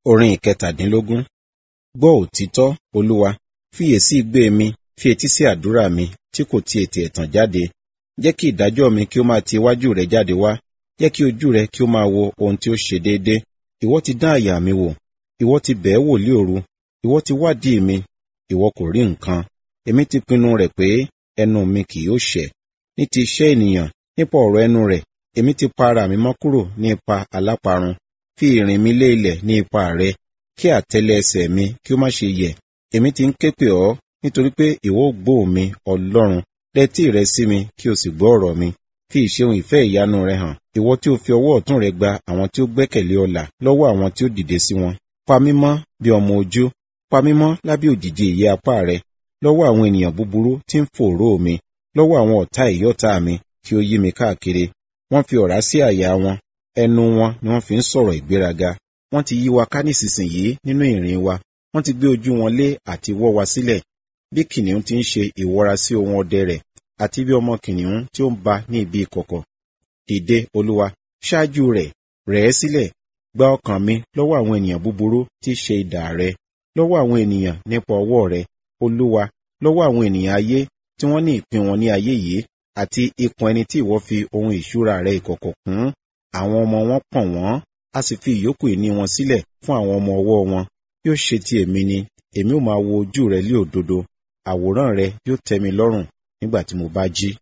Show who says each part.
Speaker 1: Orin ìkẹtàdínlógún. Gbọ́ òtítọ́, Olúwa, fiyèsí igbe mi, fi etí sí àdúrà mi tí kò ti ètè ẹ̀tàn jáde. Jẹ́ kí ìdájọ́ mi kí ó máa ti iwájú rẹ jáde wá. Jẹ́ kí ojú rẹ kí ó máa wo ohun tí ó ṣe déédé. Ìwọ ti dán àyà mi wò. Ìwọ ti bẹ̀ẹ́ wò lí òru. Ìwọ ti wádìí mi. Ìwọ kò rí nǹkan. Èmi ti pinnu rẹ̀ pé ẹnu mi kì yóò ṣẹ̀. Ní ti iṣẹ́ ènìyàn, nípa ọ̀rọ̀ ẹnu rẹ̀, èmi ti pa ara mi mọ́ kúrò ní ipa aláparun. Fi ìrìn mi lé ilẹ̀ ní ipa rẹ, kí àtẹ́lẹ̀ ẹsẹ̀ mi kí ó má ṣe yẹ̀. Èmi ti ń ké pè ọ́, nítorí pé ìwọ ó gbọ́ mi, Ọlọ́run. Dẹ́tí rẹ sí mi, kí o sì gbọ́ ọ̀rọ̀ mi. Fi ìṣeun ìfẹ́ ìyanu rẹ hàn. Ìwọ tí o fi ọwọ́ ọ̀tún rẹ gba àwọn tí ó gbẹ́kẹ̀lé ọ là lọ́wọ́ àwọn tí ó dìde sí wọn. Pa mí mọ́ bí ọmọ ojú. Pa mí mọ́ lábẹ́ òjìji ìyẹ́ apá rẹ. Lọ́wọ́ àwọn ènìyàn búburú tí ń fòòró mi. Lọ́wọ́ àwọn ọ̀tá ìyọ́ta mi tí ó yí mi káàkiri. Wọ́n fi ọ̀rá sí àyà wọn. Ẹnu wọn ni wọ́n fi ń sọ̀rọ̀ ìgbéraga. Wọ́n ti yí wa ká nísinsìnyí nínú ìrìn wa. Wọ́n ti gbé ojú wọn lé àti wọ́ wa sílẹ̀. Bí kìnìún ti ń ṣe ìwọra sí ohun ọdẹ rẹ̀, àti bí ọmọ kìnìún tí ó ń ba ní ibi ìkọ̀kọ̀. Dìde, Olúwa, ṣáájú rẹ̀, rẹ̀ ẹ́ sílẹ̀. Gba ọkàn mi lọ́wọ́ àwọn ènìyàn búburú tí í ṣe idà rẹ. Lọ́wọ́ àwọn ènìyàn nípa ọwọ́ rẹ, Olúwa, lọ́wọ́ àwọn ènìyàn ayé tí wọ́n ní ìpín wọn ní ayé yìí, àti ikùn ẹni tí ìwọ fi ohun ìṣúra rẹ ìkọ̀kọ̀ kún. Àwọn ọmọ wọn pọ̀n wọ́n, a sì fi ìyókù ìní wọn sílẹ̀ fún àwọn ọmọ ọwọ́ wọn. Yóò ṣe ti èmi ni, èmi ó máa wo ojú rẹ lé òdodo. Àwòrán rẹ yóò tẹ́ mi lọ́rùn nígbà tí mo bá jí.